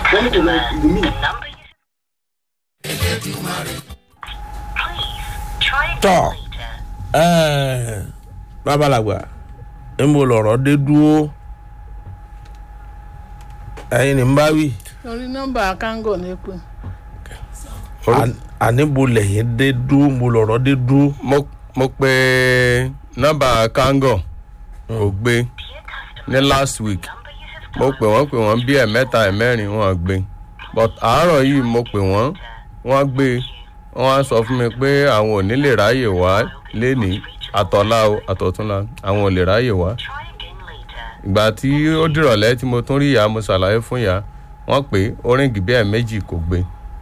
wọ́n ní kò lọ ìlúmí. tọ́ ẹ̀ẹ́ babalagba níbo lọ̀rọ̀ dé dúró ẹ̀yin ní n bá wí orí nọ́mbà kángò ní pé À- àníbo lẹ́yìn dé dúró níbo lọ̀rọ̀ dé dúró mo mo pe nọ́mbà kango kò gbé ní last week mo pè wọ́n pè wọ́n bí ẹ̀mẹ́ta ẹ̀mẹ́rin wọ́n gbé but àárọ̀ yìí mo pè wọ́n wọ́n gbé wọ́n á sọ fún mi pé àwọn ò ní lè ráyè wá lénìí àtọ̀lá o àtọ̀túnla àwọn ò lè ráyè wá ìgbà tí ó dìrọ̀lẹ́ tí mo tún rí ìyá mo ṣàlàyé fún ìyá wọ́n pé orin gìbí ẹ̀ méjì kò gbé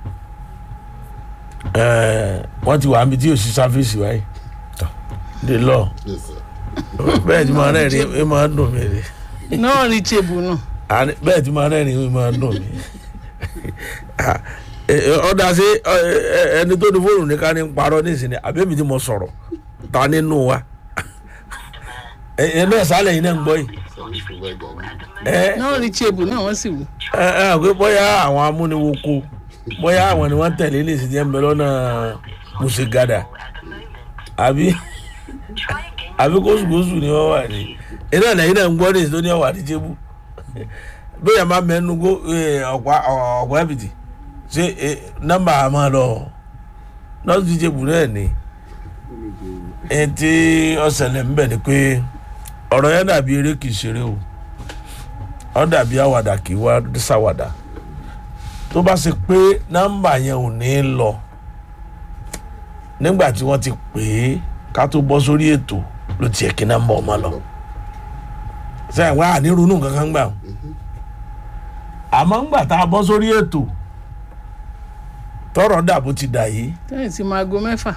ẹ̀ẹ́ wọ́n ti wà níbi tí yóò sí sáfíìsì wáyé dé lọ Yes, sir. bẹ́ẹ̀ tí máa rẹ́rìn ẹ máa ń dùn mí rè náà rí tèbù nù Àní- bẹ́ẹ̀ tí máa rẹ́rìn ẹ máa ń dùn mí ọ̀dà sí ẹni tó ní fóònù ní ká ní parọ́ nísìnyí àbẹ́mi tí mo sọ̀rọ̀ ta nínú wa ẹ náà sálẹ̀ yìí náà ń gbọ́ yìí Service provider ni. ẹ náà rí tèbù náà wọ́n sì wù ẹ ẹ àgbẹ̀ bóyá àwọn amúniwoko bóyá àwọn ni wọ́n tẹ̀lé ní ìsìnyí ẹ̀mbẹ́ lọ́nà mùsùlùmí àbí àbí kóṣùkóṣù ni wọ́n wà ní iná lẹ́yìn náà ń gbọ́ ní ìsìnyí tó ní ọ̀wà àdìjẹ́bù bóyá máa mẹ́nu kó ọ̀pá ọ̀pá ẹ̀bìtì ṣé ẹ, nọ́mbà àmọ́ lọ nọ́ọ̀sì díjẹ́bù náà ni ẹ tí ọ̀sẹ̀lẹ̀ ń bẹ̀ ni pé ọ̀rọ̀ yẹn dàbí eré kìí ṣeré o ọ dàbí àwàdà kì í wá ṣàwàdà tó bá ṣe pé nọ́mbà yẹn ò ní lọ nígbà tí wọ́n ti pè é ká tó bọ́ sórí ètò ló ti yẹ kí nọ́mbà ọmọ lọ sẹ́yìn wá ànírunú kankan gbà o àmọ́ ńgbà tá a bọ́ sórí ètò tọrọ dàbò ti dà yìí tẹ́yìn tí máa go mẹ́fà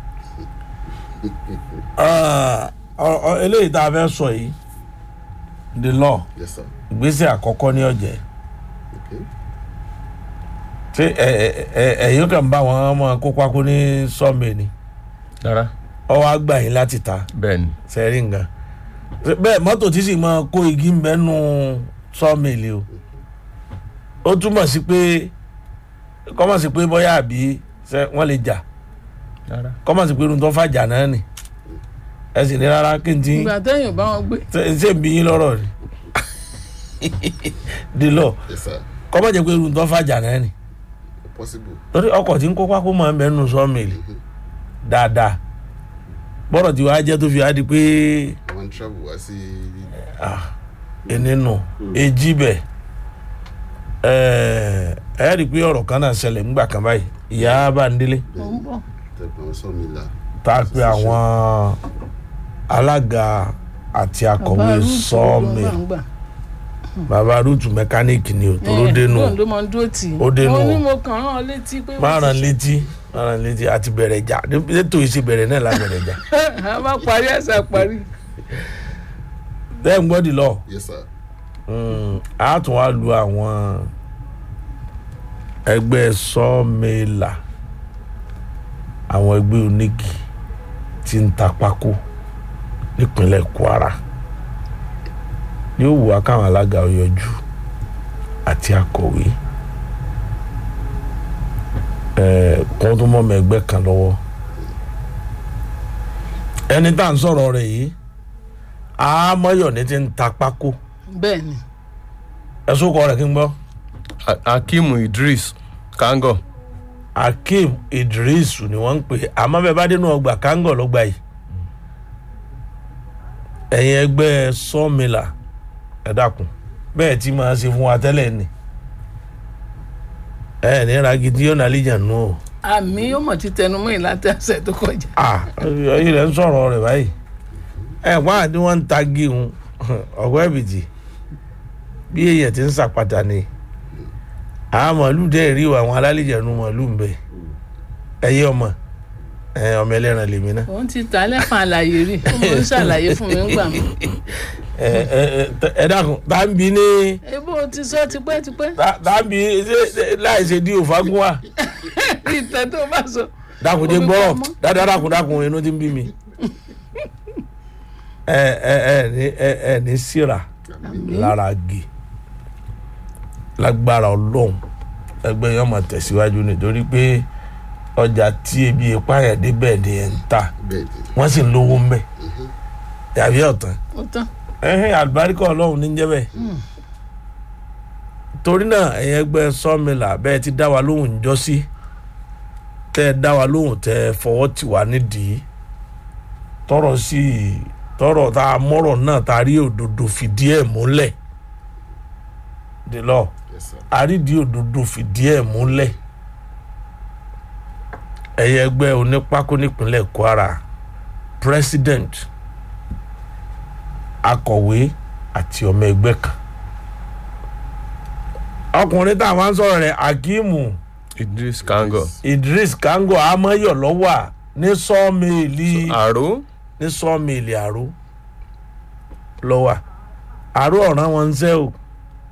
ah, ọ- ọ- eléyìí tá a fẹ́ sọ yìí the law Yes, sir. ìgbésẹ̀ àkọ́kọ́ ní ọ̀jẹ̀ Okay. ṣé ẹ ẹ ẹ ẹ̀yin kan bá wọn ọmọ kópa kó ní sọ́ọ̀mì ni rárá ọwọ́ àgbà yín láti ta bẹ́ẹ̀ ni sẹ́rí nǹkan bẹ́ẹ̀ mọ́tò tí sì máa kó igi ń bẹ́ nù sọ́ọ̀mìlì o ó túmọ̀ sí pé kọ́mọ̀ sí pé bóyá àbí ṣé wọ́n lè jà rárá kọ́mọ̀ sí pé irun tó fàjà náà nì ẹ sì ní rárá kí n ti ìgbà tẹ́yìn ò bá wọn gbé ṣe ṣe ń bí yín lọ́rọ̀ ni dìlọ Yes, sir. kọ́mọ̀ jẹ́ pé irun tó fàjà náà nì Possible. torí ọkọ̀ tí ń kó pákó máa ń bẹ́ nù sọ́ọ̀mìlì dáadáa bọ́rọ̀ tí wàá jẹ́ tó fi wá di pé Àwọn travel wá sí nínú èjì bẹ̀ ẹ ẹ rí i pé ọ̀rọ̀ kan náà ṣẹlẹ̀ ńgbà kan báyìí ìyá Bándélé ò ń bọ̀ tẹ̀gbọ́n sọ́mìlà. tá a pe àwọn alága àti akọ̀wé sọ́ọ̀mì bàbá rúùtù mẹkáníìkì ni ò tó ló dénú ló máa ń dúró tì í Ó dénú. mo ní mo kàn án ọ létí pé máa ràn létí máa ràn létí àti bẹ̀rẹ̀ jà ètò ìṣe bẹ̀rẹ̀ náà la bẹ̀rẹ̀ jà a bá parí ẹ̀sà parí bẹ́ẹ̀ ń gbọ́dì lọ Yes, sir. a tún wá lu àwọn ẹgbẹ́ sọ́ọ̀mẹ́là àwọn ẹgbẹ́ onígi tí ń ta pákó nípínlẹ̀ Kwara yóò wù wá káwọn alága ọ̀yọ́jú àti akọ̀wé ẹ̀ẹ́ kó tó mọ́ ọmọ ẹgbẹ́ kan lọ́wọ́ ẹni tá à ń sọ̀rọ̀ rẹ̀ yìí àmọ́yọ̀ ní ti ń ta pákó bẹ́ẹ̀ ni ẹ̀sùn kọ rẹ̀ kí n gbọ́. A- Hakeem Idris kango akeem idris ni wọ́n ń pè é àmọ́ bẹ́ẹ̀ bá dénú ọgbà kángọ̀ lọ́gbà yìí ẹ̀yin ẹgbẹ́ sọ́ọ̀mìlà ẹ dákun bẹ́ẹ̀ tí máa ṣe fún wa tẹ́lẹ̀ ni ẹ ní ragidi yóò nàlíjà nù o àmì yóò mọ̀ ti tẹnu mọ́ ìlàtí ọ̀sẹ̀ tó kọjá ah ẹ̀yin rẹ̀ ń sọ̀rọ̀ rẹ̀ báyìí ẹ̀ wá ní wọ́n ń ta gíhun ọ̀gbẹ́ ẹ̀bìtì bí èèyàn ti ń sàpàtà ni àwọn màálù dẹ́ rí o àwọn alálìjà nu màálù ń bẹ ẹ̀yẹ ọmọ ẹ̀ ọmọ ẹlẹ́ran lèmi náà òun ti tà lẹ́fọn àlàyé rí ó mọ̀ ń ṣàlàyé fún mi ńgbà mi ẹ ẹ ẹ ẹ dákun tá ń bi ní ebó o ti sọ tipẹ́tipẹ́ tá- tá ń bi ṣe ṣe- láì ṣe di òfagún wa ìtẹ́ tó bá sọ dákun jẹ Omi gbọ́rọ̀ pamọ́. dáadáa dákun dákun inú ti ń bí mi ẹ ẹ ẹ ní ẹ ẹ ní síra lára gè lágbára ọlọ́run ẹgbẹ́ yẹn máa tẹ̀síwájú nítorí pé ọjà tí ebi ipá yẹn débẹ̀ ni ẹ̀ ń ta bẹ́ẹ̀ ni wọ́n sì ń lówó ń bẹ̀ yàbí ọ̀tán ó tán ẹ̀hìn àlùbáríkà ọlọ́run ní jẹ́ bẹ́ẹ̀ torí náà ẹ̀yìn ẹgbẹ́ sọ́mìlà bẹ́ẹ̀ ti dá wa lóhùn ńjọ́ sí tẹ́ ẹ dá wa lóhùn tẹ́ ẹ fọwọ́ tì wá nídìí tọrọ sí tọrọ tá a mọ̀rọ̀ náà tá a rí òdodo fìdí ẹ̀ múlẹ̀ délọ yes sir àrídìí òdodo fìdí ẹ̀ múlẹ̀ ẹ̀yẹ ẹgbẹ́ onípákó nípínlẹ̀ Kwara president akọ̀wé àti ọmọ ẹgbẹ́ kan ọkùnrin tá a máa ń sọ̀rọ̀ rẹ̀ Akimu Idris Kango Idris Kango amáyọ̀ lọ́wọ́ ní sọ́ọ̀mẹ́ẹ̀lì àró ní sọ́ọ̀mẹ́ẹ̀lì àró lọ́wọ́ àró ọ̀ràn wọn ń sẹ́ o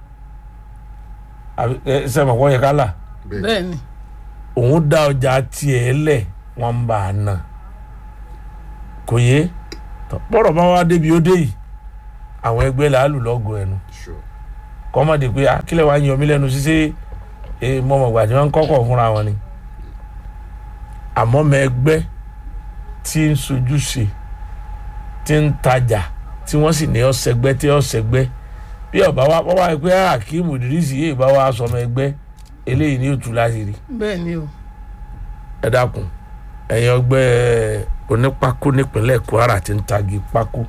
àbí ẹ sẹ́mi ọ̀pọ̀ yẹ ká là bẹ́ẹ̀ bẹ́ẹ̀ ni òun dá ọjà tiẹ̀ lẹ̀ wọ́n ń bá a nà kò yé bọ́rọ̀ bá wá débi ó dé yìí àwọn ẹgbẹ́ làálù lọ́gọ̀ ẹnu sure kọ́mọ̀dé pé akílẹ̀ wa yan mí lẹ́nu ṣíṣe mọ̀mọ̀gbà tí wọ́n ń kọ́kọ̀ fúnra wọn ni àmọ́ mọ ẹgbẹ́ tí ń sojú ṣe tí ń tajà tí wọ́n sì ní ọ̀sẹ̀gbẹ́ tí ọ̀sẹ̀gbẹ́ bí ọba wa wọ́n wá pé Akeem Idris yìí bá wa sọmọ ẹgbẹ́ eléyìí ní òtún láti rí bẹ́ẹ̀ ni o ẹ dákun ẹ̀yin ọgbẹ́ onípákó nípínlẹ̀ Kwara ti ń tagi pákó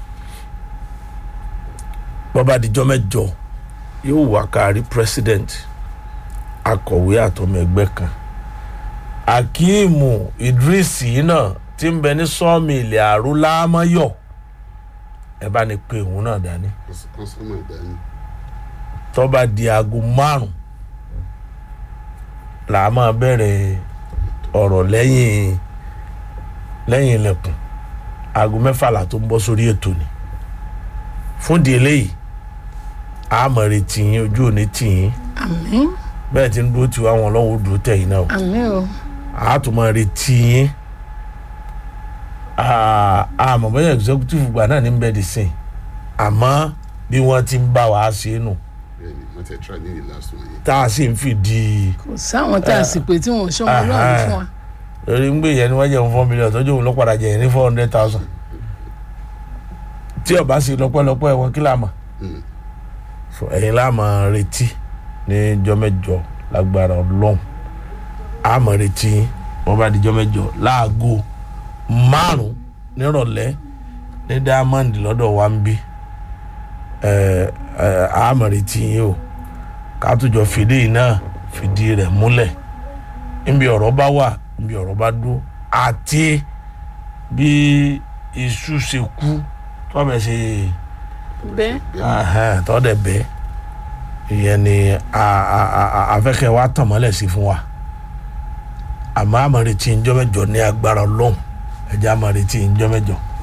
bọ́ba àdìjọ́ mẹ́jọ yóò wá kárí president akọ̀wé àtọmọ ẹgbẹ́ kan Akeem Idris yìí náà ti ń bẹ ní sọ́ọ̀mìlì àrùlámáyọ̀ ẹ bá ní pé òun náà dání kọ́sọ́mọ̀ ìdání tọ́ba di aago márùn là á máa bẹ̀rẹ̀ ọ̀rọ̀ lẹ́yìn lẹ́yìn ilẹ̀kùn aago mẹ́fà là tó ń bọ́ sórí ètò ni fún di eléyìí a máa retí yín ojú òní tì yín àmín bẹ́ẹ̀ tí ń dúró tiwa wọn lọ́wọ́ ó dúró tẹ̀yìn náà o àmín o a tún máa retí yín Ah, àmọ́ bẹ́ẹ̀ executive gbà náà ní bẹ́ẹ̀ di sìn àmọ́ bí wọ́n ti ń bá wa ṣe é nù bẹ́ẹ̀ ni wọ́n ti try ní the last one yẹn tá a sì ń fìdí kò sáwọn tá a sì pé tí wọn ò ṣọmọ ọlọ́run fún wa lórí ń gbé yẹn ni wọ́n jẹun four million tọ́jú òun ló padà jẹ yẹn ní four hundred thousand tí ọba sì lọ́pọ̀lọpọ̀ ẹ̀wọ̀n kí láàmà Mm. so ẹ̀yin láàmà retí ní jọ́mẹ́jọ lágbára ọlọ́run àmọ̀ retí wọ́n bá di jọ́mẹ́jọ láago márùn nírọ̀lẹ́ ní diamond lọ́dọ̀ wa ń bí ẹ̀ ẹ̀ àmọ̀ retí yín o ká tó jọ fìdí yìí náà fìdí rẹ̀ múlẹ̀ níbi ọ̀rọ̀ bá wà níbi ọ̀rọ̀ bá dúró àti bí iṣu ṣe kú tọ́bẹ̀ ṣe bẹ́ẹ̀ ahẹ́n, tọ́dẹ̀ bẹ́ẹ̀ ìyẹn ni a- a- a- a- afẹ́kẹ́ wa tàn mọ́lẹ̀ sí fún wa àmọ́ àmọ́ retí ń jọ́ mẹ́jọ ní agbára ọlọ́run ẹ̀jẹ̀ àmọ́ retí ń jọ́ mẹ́jọ